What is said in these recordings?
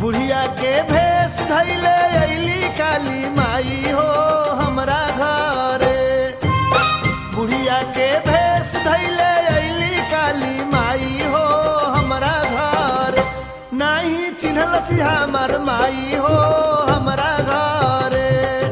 बुढ़िया के भेष धैले अली काली माई हो हमरा घरे बुढ़िया के भेष धैले अली काली माई हो हमरा घर नाही चिन्हलसी हमर माई हो हमरा घरे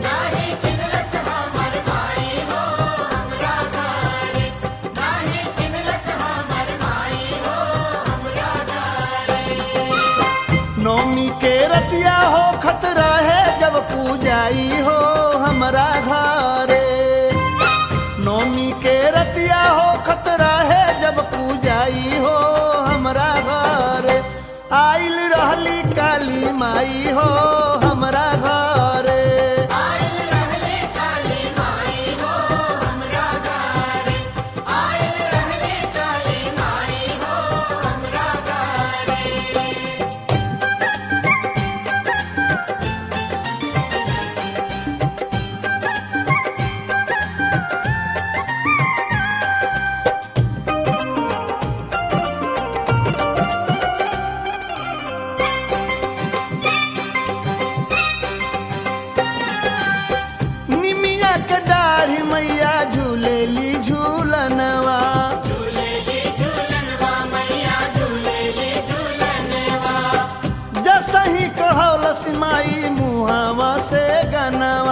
नौमी के रतिया हो खतरा है जब पूजाई हो हमरा घरे नौमी के रतिया हो खतरा है जब पूजाई हो हमरा घरे आइल रहली काली माई हो हमरा घरे निमिया के दाढ़ी मैया झूलेली झूलनवा जसही कहौलस माई मुहावा से गनवा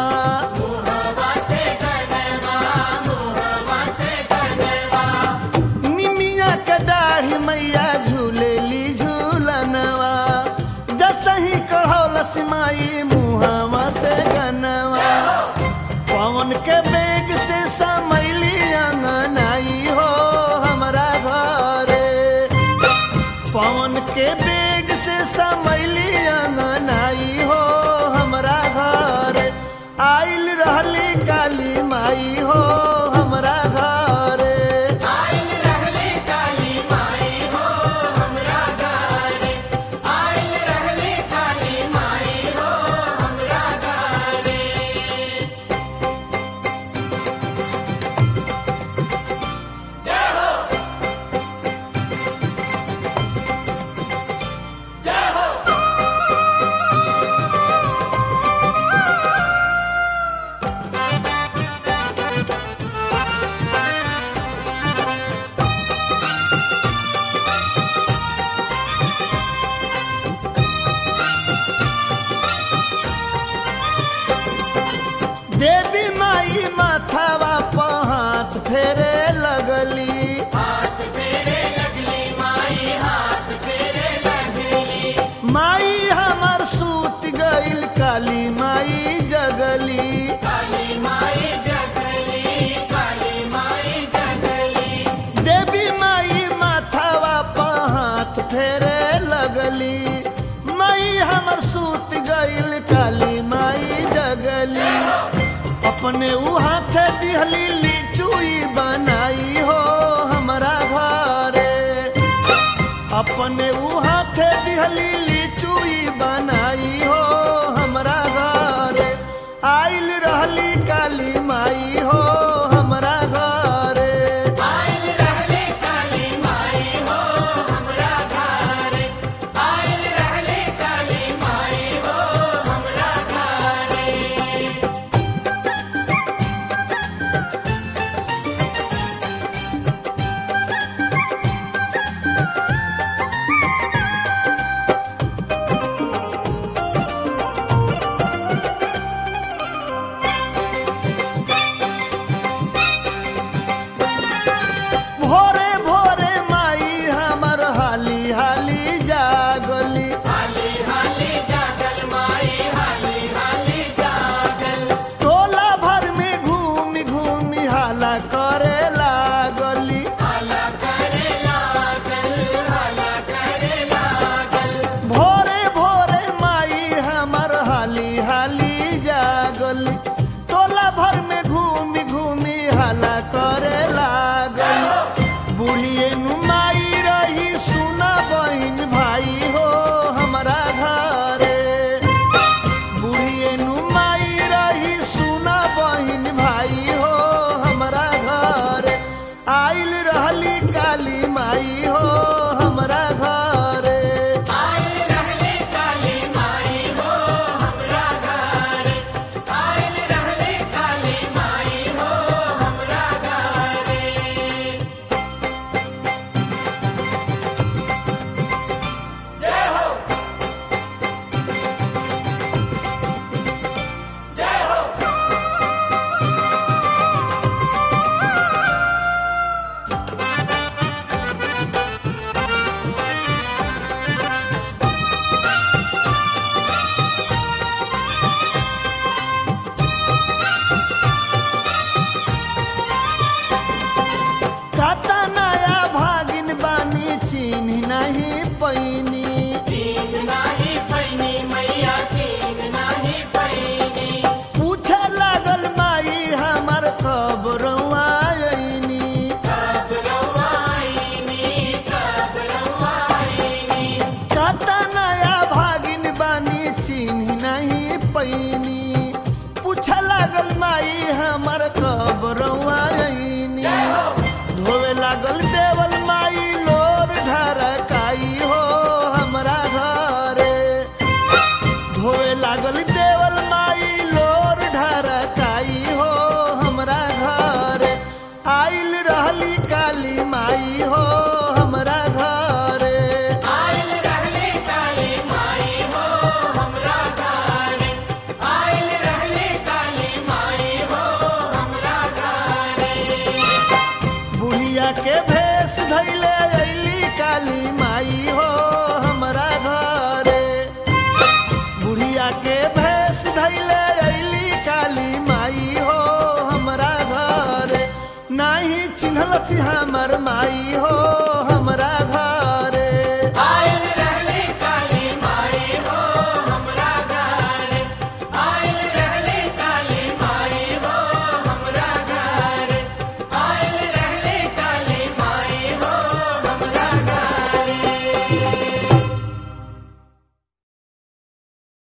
निमिया के दाढ़ी मैया झूलेली झूलनवा जसही कहौलस माई मुहावा से गनवा पवन के बेग से समैली अंगनाई हो हमरा घरे पवन के बेग से समैली अंगनाई हो हमरा घरे आइल रहली काली माई हो हमरा घरे देवी माई माथावा पर हाथ फेरे लगली माई हमर सूत गईल काली माई जगली देवी माई माथावा पर हाथ फेरे लगली माई हमर सूत गईल काली माई जगली अपने ऊ हाथे दिहली लिचुई बनाई हो हमरा घरे अपने ऊ हाथे दिहली लिचुई बनाई हो हमरा घरे आइल रहली काली माई हो हमरा घरे नाही चिन्हल छी हमर माई हो हमर